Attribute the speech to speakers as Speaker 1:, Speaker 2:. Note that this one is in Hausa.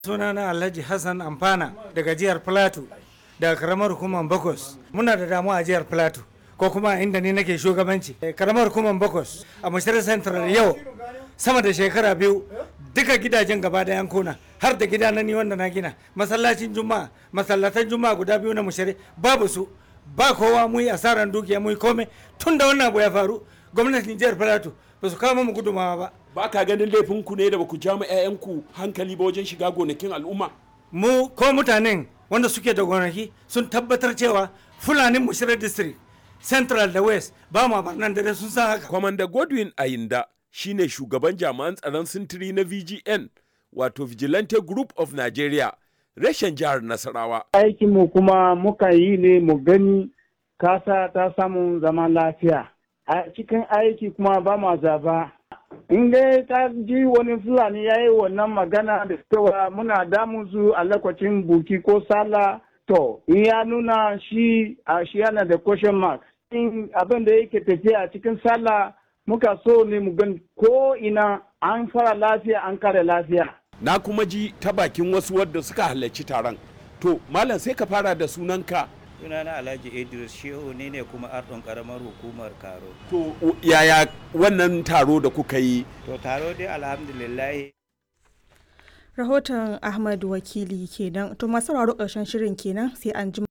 Speaker 1: sunana alhaji hassan amfana daga jihar plateau daga karamar hukumar bakos muna da damuwa a jihar plateau ko kuma inda ni nake shugabanci karamar hukumar bakos a mashirar central yau sama da shekara biyu duka gidajen gaba da yankuna har da gida na ni wanda na gina masallacin juma'a masallatan juma'a guda biyu na mushari babu su ba kowa mu yi asaran dukiya mu yi komai tun da wannan abu ya faru gwamnatin jihar plateau ba su kawo mu gudumawa ba
Speaker 2: ba ka ganin laifin ku ne da ba ku ja ma 'ya'yanku hankali ba wajen shiga gonakin al'umma
Speaker 1: mu ko mutanen wanda suke da gonaki sun tabbatar cewa fulanin mushirar district central da west ba ma barnan dare sun san haka
Speaker 2: kwamanda godwin ayinda shine shugaban jami'an tsaron sintiri na vgn wato vigilante group of nigeria reshen jihar nasarawa
Speaker 3: aikinmu kuma muka yi ne mu gani kasa ta samu zaman lafiya a cikin aiki kuma ba ma zaba in dai ta ji wani fulani ya yi wannan magana da cewa muna damun su a lokacin buki ko sala to in ya nuna shi a shi yana da question mark in abin da yake tafiya a cikin sallah muka so ne mu gani ko ina an fara lafiya an kare lafiya
Speaker 2: na kuma ji ta bakin wasu wadda suka halarci taron to malam sai ka fara da sunanka
Speaker 4: sunana alhaji idris shehu ne ne kuma ardon karamar hukumar karo
Speaker 2: to yaya wannan taro da kuka yi
Speaker 4: to taro dai alhamdulillah
Speaker 5: rahoton ahmad wakili kenan to masu sauraro ƙarshen shirin kenan sai an ji